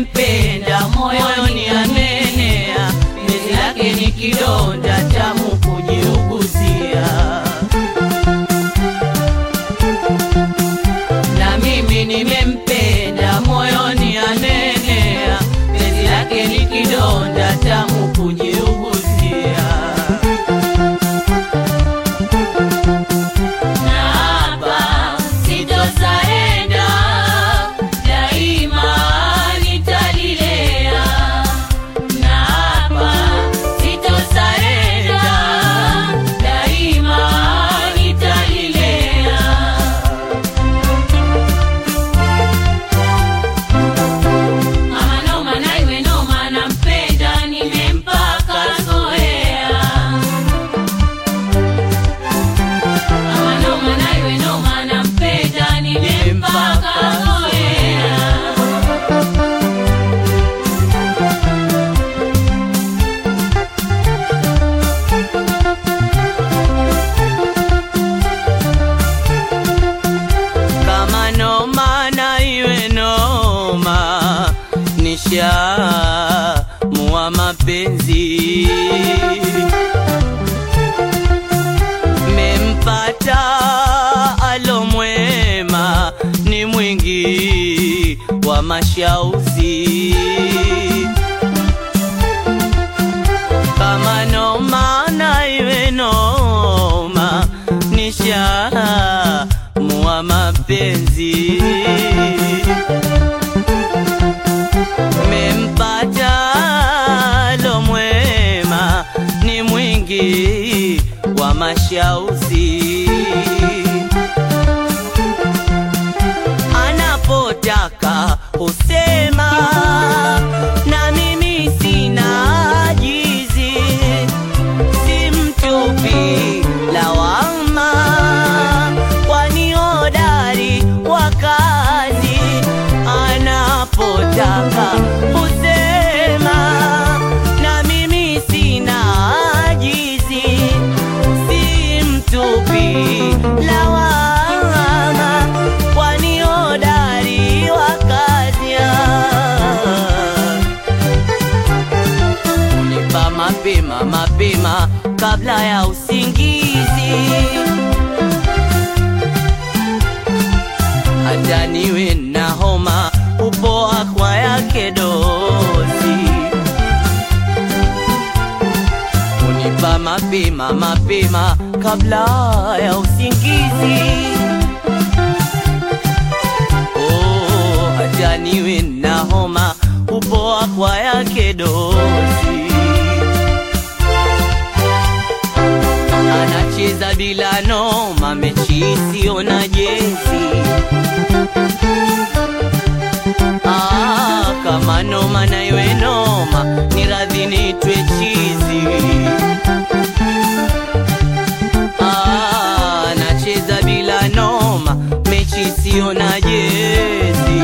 nimempenda moyoni amenea, penzi lake ni kidonda tamu kujiuguzia. Na mimi nimempenda moyoni amenea, penzi lake ni kidonda tamu kujiuguzia. Na hapa sitosaenda, daima nitalilea. Na hapa sitosaenda, daima nitalilea. Mama noma na iwe noma, nampenda nimempaka zoea. Mama noma na iwe noma, nampenda nimempaka zoea. kama noma na iwe noma, nisha mua mapenzi mempata alomwema, ni mwingi wa mashauzi kama noma na iwe noma, nisha mua mapenzi mempata lo mwema, ni mwingi wa mashauzi anapotaka husema na mimi sina jizi si mtupi lawama, kwani hodari wa kazi anapotaka husema, na mimi sina ajizi, si mtupi lawama, kwani hodari wa kazi unipa mapema mapema kabla ya usingizi, hata niwe na homa upoa kwa yake dozi. Unipa mapema mapema kabla ya usingizi, oh, hata niwe na homa upoa kwa yake dozi. anacheza bila noma, mechi isiyo na jezi. Ah, kama noma na iwe noma, ni radhi nitwe chizi. Ah, anacheza bila noma, mechi isiyo na jezi.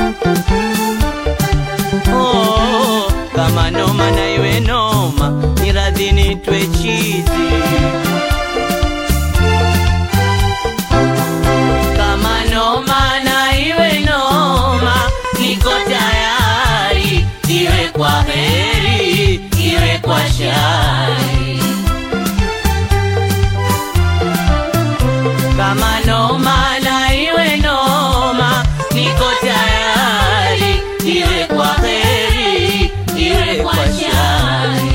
Oh, kama noma na iwe noma, ni radhi nitwe chizi. Kama noma na iwe noma, niko tayari, iwe kwa heri, iwe kwa shari. Kama noma na iwe noma, niko tayari, iwe kwa heri, iwe kwa shari.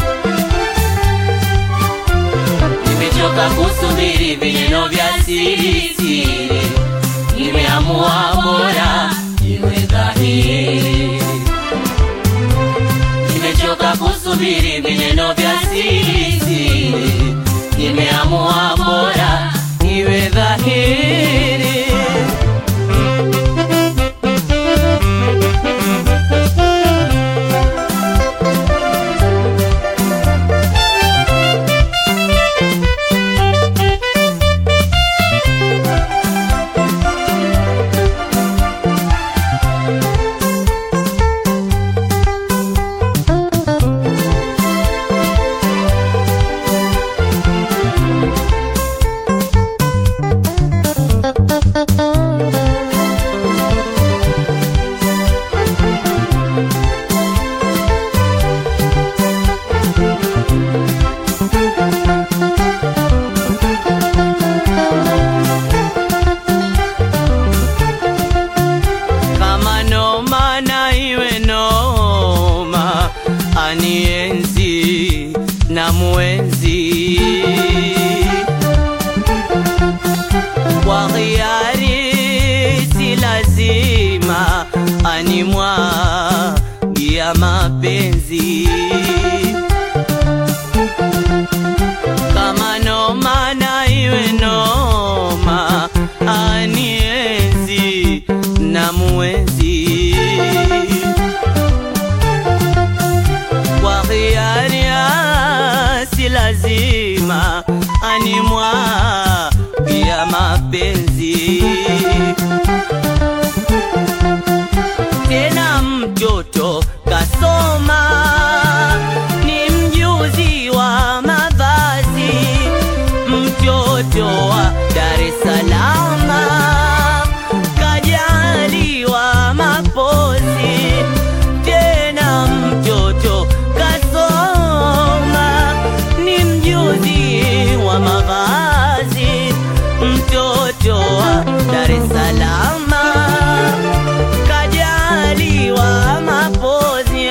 Nimechoka kusubiri vineno vya siri siri, nimeamua bora iwe dhahiri. Nimechoka kusubiri vineno vya siri siri, nimeamua bora iwe dhahiri. animwagia mapenzi kama noma na iwe noma anienzi na muenzi kwa hiari si lazima animwagia mapenzi tena mtoto kasoma ni mjuzi wa mavazi mtoto wa Dar es Salaam kajaliwa mapozi tena mtoto kasoma ni mjuzi wa mavazi mtoto wa Dar es Salaam kajaliwa mapozi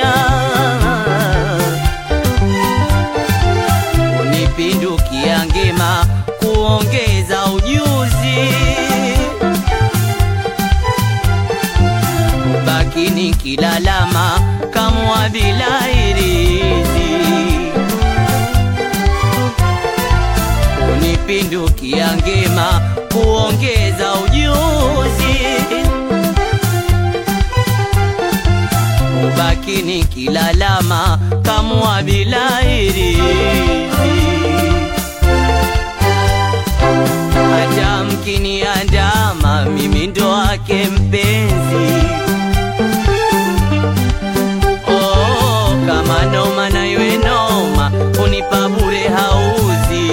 unipindukia ngema kuongeza ujuzi bakini kilalama kamwa bila irizi unipindukia ngema kuongeza ujuzi ubakini kilalama kamwa bila irizi hata mkiniandama mimi ndo wake mpenzi oh, kama noma na iwe noma unipa bure hauzi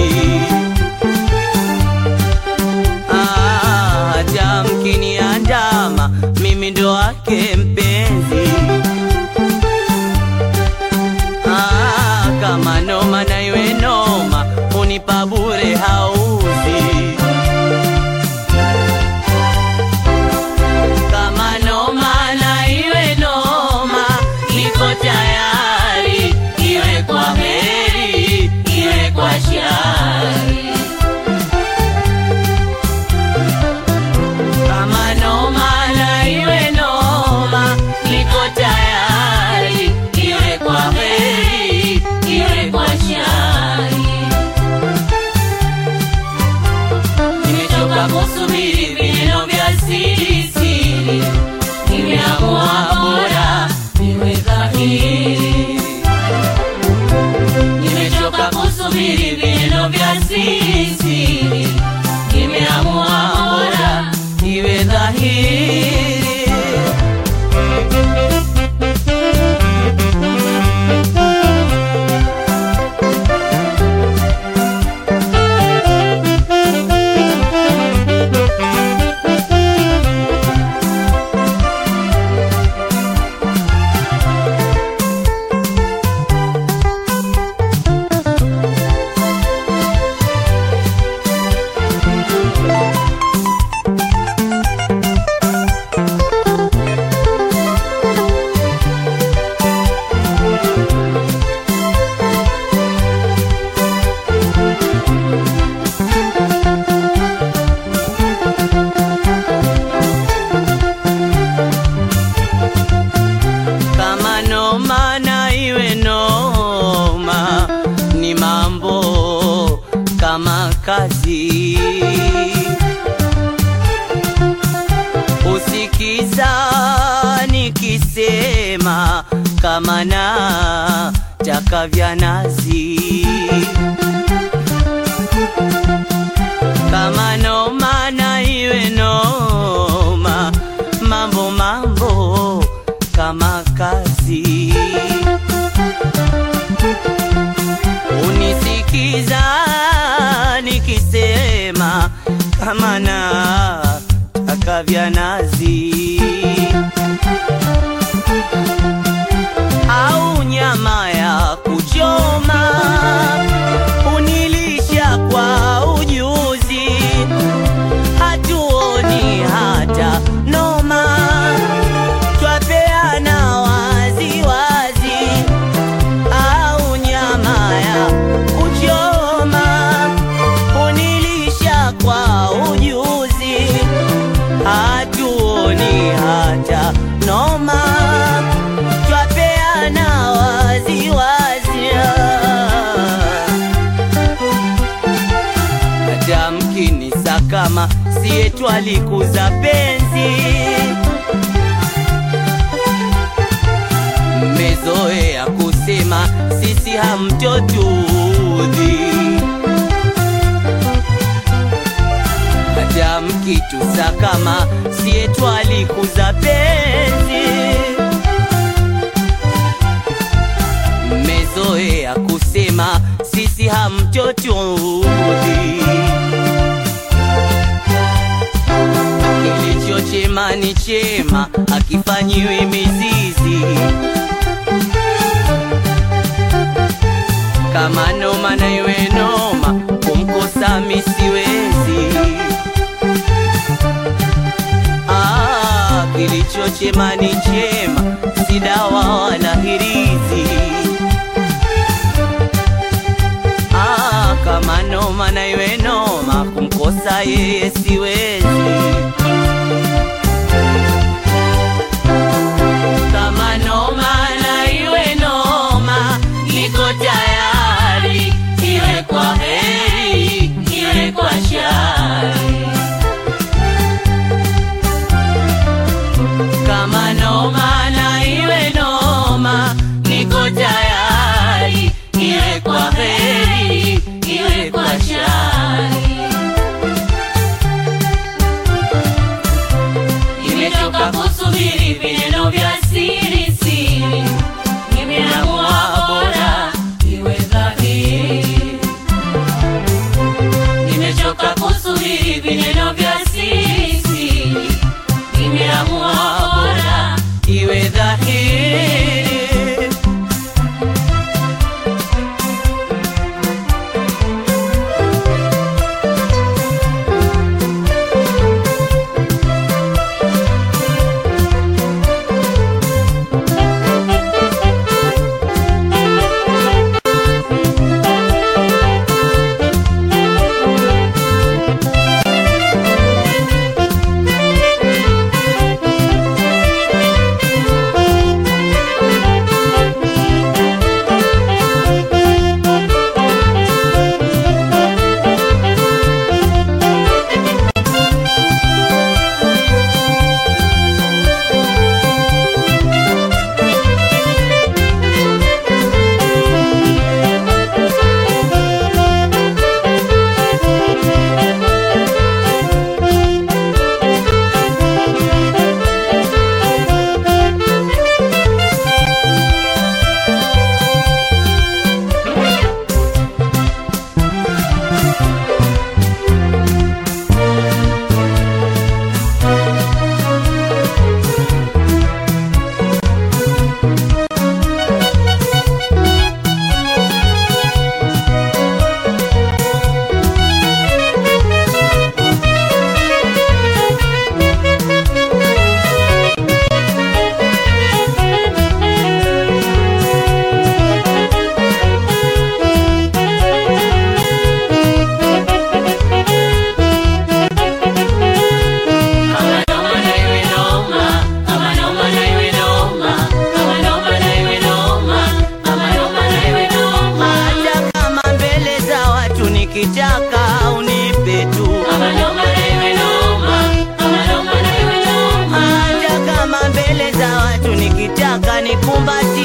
Ah, hata mkiniandama mimi ndo wake mpenzi Ah, kama noma na iwe noma unipa bure hauzi kama noma na iwe noma niko tayari iwe kwa heri iwe kwa shari kama noma na iwe noma niko tayari iwe kwa heri iwe kwa shari nimechoka kusubiri vineno vya siri siri nimeamua bora niwe dhahiri nimechoka kusubiri vineno vya siri siri nimeamua bora iwe dhahiri kama noma na iwe noma ni mambo kama kazi usikiza nikisema kama na taka vya nazi kama noma na iwe noma mambo mambo kama kazi unisikiza nikisema kama na taka vya nazi au nyama ya kuchoma unilisha kwa ujuzi hatuoni hata noma twapeana wazi wazi au nyama ya kuchoma unilisha kwa ujuzi hatuoni yetu alikuza penzi mmezoea kusema sisi hamtotudhi hata mkitusa kama si yetu alikuza penzi mmezoea kusema sisi hamtotudhi kilicho chema ni chema akifanyiwi mizizi kama noma na iwe noma kumkosa misiwezi ah, kilicho chema ni chema si dawa wala hirizi ah, kama noma na iwe noma kumkosa yeye siwezi kama noma na iwe noma, niko tayari, iwe kwa heri, iwe kwa shari. Kama noma na iwe noma, niko tayari, iwe kwa heri, iwe kwa shari. Nimechoka kusubiri vineno vya siri siri, nimeamua bora iwe dhahiri. Nimechoka kusubiri vineno vya siri siri, nimeamua bora iwe dhahiri kama noma na iwe noma, kama noma na iwe noma, kama noma na iwe noma, kama noma na iwe noma. hata kama mbele za watu nikitaka unipe tu Kama noma na iwe noma, kama noma na iwe noma. hata kama mbele za watu nikitaka nikumbati